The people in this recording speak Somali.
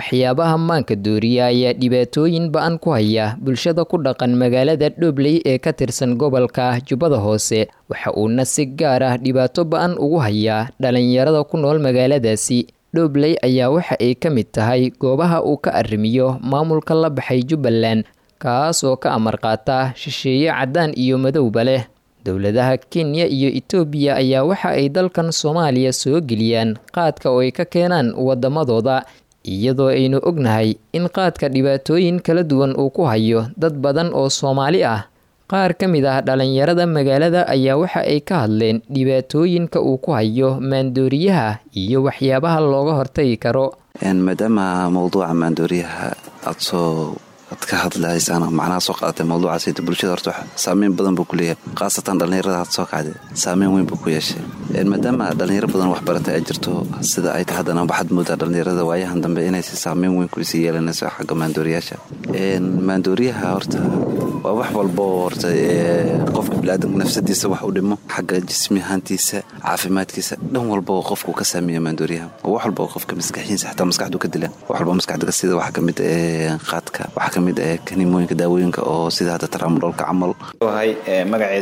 waxyaabaha maanka dooriya ayaa dhibaatooyin ba-an ku haya bulshada ku dhaqan magaalada dhobley ee ka tirsan gobolka jubbada hoose waxa uuna si gaar ah dhibaato ba-an ugu hayaa dhalinyarada ku nool magaaladaasi dhobley ayaa waxa ay ka mid tahay goobaha uu ka arrimiyo maamulka la baxay jubbaland kaas oo ka amar qaata shisheeye caddaan iyo madowba leh dowladaha kenya iyo etoobiya ayaa waxa ay dalkan soomaaliya soo geliyaan qaadka oo ay ka keenaan waddamadooda iyadoo aynu ognahay in qaadka dhibaatooyin kala duwan uu ku hayo dad badan oo soomaali ah qaar ka mid ah dhalinyarada magaalada ayaa waxa ay ka hadleen dhibaatooyinka uu ku hayo maandooriyaha iyo waxyaabaha looga hortagi karo maadaama mowduuca maandooriyaha aad soo ad ka hadlahaysaan macnaha soo qaadatay mawduucaas bulshada horta saameyn badan buu ku leeyahay khaasatan dhallinyarada had soo kacday saameyn weyn buu ku yeeshay maadaama dhallinyaro badan waxbarata ay jirto sida ay tahay haddana waxaad moodaa dhallinyarada waayahan dambe inaysi saameyn weyn kuisii yeelanayso xagga maandooriyaasha maandooriyaha horta waa wax walbo horta qofka biniaadamka nafsadiisa wax u dhimo xagga jismi ahaantiisa caafimaadkiisa dhan walba qofku ka saameeya maandooriyaha wax walba qofka maskaxiisa xataa maskaxdu ka dila wax walba maskaxda sida waxaa kamid qaadka waxaa kamid ah kanimooyinka daawooyinka oo sida hadda taraamudholka camal magaceedu